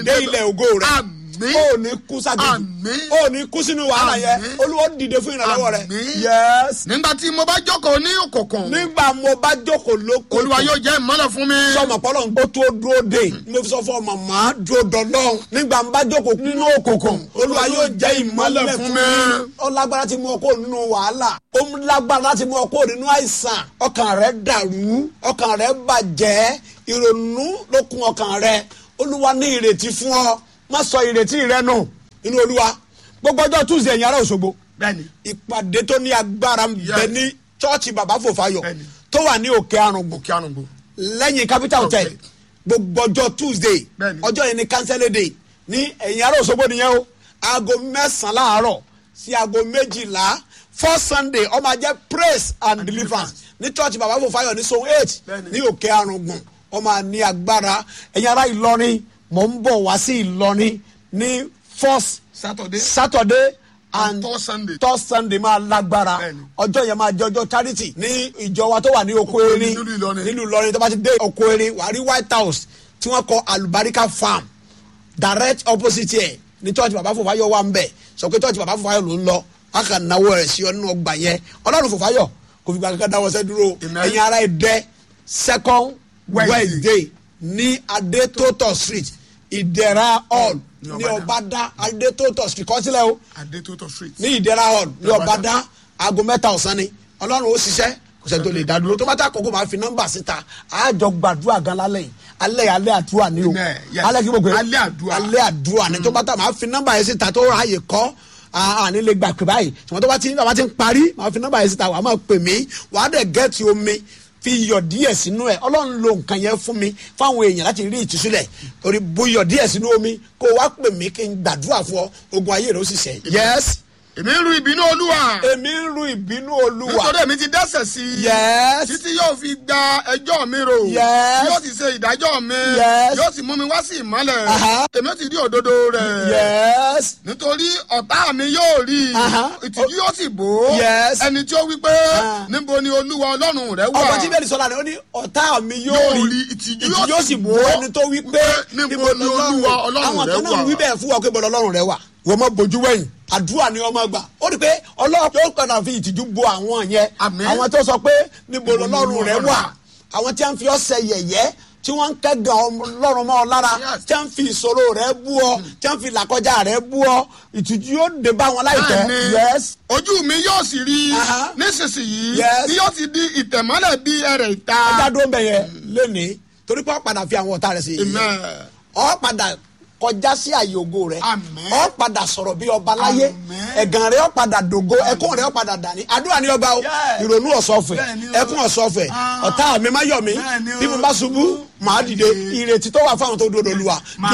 dé ilẹ̀ ògo rẹ̀ Àmín. ó ní kú ságejì Àmín. ó ní kú sínú wàhálà yẹn Àmín. olúwa ó dìde fún ìrànlọ́wọ́ rẹ̀ Àmín. yes nígbà tí mo bá jókòó ní òkùnkùn nígbà mo bá jókòó lóko olúwa yóò jẹ́ ìmọ́lẹ̀ fún mi. sọmọ pọlọ ó tó dúró dé mo fi sọ fún ọ màmá dúró dọdọ nígbà ń bá jókòó nínú òkùnkùn olúwa yóò jẹ ìmọ́lẹ̀ fún mi ó lágbára ti mú ọ kó nínú wàhálà ó lágbára láti mú ọ kó nínú àìsàn ọkàn rẹ dàrú ọkàn rẹ bàjẹ́ ìrònú ló kún ọkàn rẹ olúwa ní ìrètí fún ọ má sọ ìrètí rẹ nù nínú olúwa gbogbo ọjọ́ tuesday ẹ̀yìn ará òṣogbo bẹ́ẹ̀ni ìpàdé tó ní agbára ń bẹ Yes. ní chọ́ọ̀chì bàbá fòfayọ Bẹ́ẹ̀ni. tó wà ní òkè arùngbùn òkè àrùngbò. lẹ́yìn capital hotel Okay. gbogbo ọjọ́ tuesday Bẹ́ẹ̀ni. ọjọ́ yẹn ni cancel day ní ẹ̀yìn ará òṣogbo nìyẹn o aago mẹ́sàn-án láàárọ̀ sí aago méjìlá first sunday ó máa jẹ́ praise and deliverance ní church bàbá fòfáyọ̀ ní zone eight Bẹ́ẹ̀ni. ní òkè arùngbùn ó máa ní agbára ẹ̀yìn ará ìlọrin mò ń bọ̀ wá sí ìlọrin ní first Saturday. saturday and third Sunday. third sunday máa lágbára Bẹ́ẹ̀ni. ọjọ́ yẹn máa jẹ́ ọjọ́ charity ní ìjọ wa tó wà ní oko Oko erin nínú Ìlọrin. nínú ìlọrin tó bá ti dé oko erin wà á rí white house tí wọ́n kọ alubarika farm direct opposite ẹ̀ ní church bàbá fòfáyọ̀ wà ń bẹ̀ sọ pé church bàbá fòfáyọ̀ ló ń lọ wọ́n kàn náwó rẹ̀ sí ọ nínú ọgbà yẹn ọlọ́run fòfáyọ̀ kò fi gba kankan dáwọ́ sẹ́ dúró Amen. ẹ̀yin ara ẹ̀ dẹ́ second Wednesday. wednesday ní adétótó street ìdẹ̀ra hall Ní ní Ọbàdàn. ọbàdà adétótó street kọ́sílẹ̀ o adétótó street. ní ìdẹ́ra hall ní ọ̀bádá aago mẹ́ta ọ̀sán ni ọlọ́run ó ṣiṣẹ́ kò sẹ́ni tó lè dá dúró tó bá tá àkókò máa fi nọ́mbà síta àjọ gbàdúrà gan lálẹ́ yìí alẹ́ yìí alẹ́ àdúrà ni o Amen. Yes. alẹ́ kí mo pè é Alẹ́ àdúrà. alẹ́ àdúrà ni tó bá tá máa fi nọ́mbà yẹn síta tó ráàyè kọ́ àní lè gbà pé báyìí ṣùgbọ́n tó bá ti tó bá ti ń parí máa fi nọ́mbà yẹn síta wàá máa pè mí wàá dẹ̀ gẹ́ẹ̀tì omi fi iyọ̀ díẹ̀ sínú ẹ̀ ọlọ́run lo nǹkan yẹn fún mi fáwọn èèyàn láti rí ìtúsílẹ̀ torí bu iyọ̀ díẹ̀ sínú omi kó o wá pè mí kí n gbàdúrà fún ọ ogun ayé rẹ ó sì ṣẹ. yes èmi ń ru ìbínú olúwa. èmi ń ru ìbínú olúwa. nítorí èmi ti dẹ́sẹ̀ sí i. Yes. títí yóò fi gba ẹjọ́ mi rò. Yes. yóò sì ṣe ìdájọ́ mi. Yes. yóò sì mú mi wá sí ìmọ́lẹ̀. Aha. èmi ó ti rí òdodo rẹ̀. yes. nítorí ọ̀tá mi yóò rí i. Aha. ìtìjú yóò sì bò ó. Yes. ẹni tí ó wí pé Ah. níbo ni olúwa ọlọ́run rẹ wà. ọkọ tí bẹ́ẹ̀ ni sọ́la ni ó ní ọ̀tá mi yóò Yóò rí rí, ìtìjú ìtìjú yóò yóò sì sì bò bò ó. ẹni tó wí pé Níbo ni Olúwa Ọlọ́run àwọn rẹ kan náà wà? wí bẹ́ẹ̀ fún wa pé bọ́lá ọlọ́run rẹ wà wọ́n mọ bójú wẹ̀yìn àdúrà ni wọ́n máa gbà ó rí i pé ọlọ́run yóò padà fi ìtìjú bo àwọn yẹn Àmín. àwọn tó sọ pé níbo Níbo ni ọlọ́run rẹ Ọlọ́run wà wà? àwọn tí wọ́n fi ọ́ ṣe yẹ̀yẹ́ tí wọ́n ń kẹ́gàn ọlọ́run mọ́ ọ lára Yes. tí wọ́n fi ìṣòro rẹ bú ọ tí wọ́n fi làkọjá rẹ bú ọ ìtìjú yóò dé bá wọn láìpẹ́ Bẹ́ẹ̀ni, yes ojú mi yóò sì rí i Aha. nísinsìnyí Yes. tí yóò ti di ìtẹ̀mọ́lẹ̀ bí ẹrẹ̀ ìta. ẹja dúró ń bẹ yẹn lónìí torí pé ọ padà fi àwọn ọ̀tá rẹ sí yẹ̀yẹ́ Amen. ọ padà kọjá sí àyè ògo rẹ Àmín. ọ padà sọ̀rọ̀ bí ọba láyé Àmín. ẹ̀gàn rẹ ọ padà dògo ẹkún rẹ ọ padà dání àdúrà ní ọgbà o Yes. ìrònú ọ̀sọ̀fẹ̀ Bẹ́ẹ̀ni o. ẹkún ọ̀sọ̀fẹ̀ Ah. ọ̀tá mi má yọ̀ mí Bẹ́ẹ̀ni o. bí mo bá ṣubú màá dìde ìrètí tó wà fáwọn tó dúró dolúwa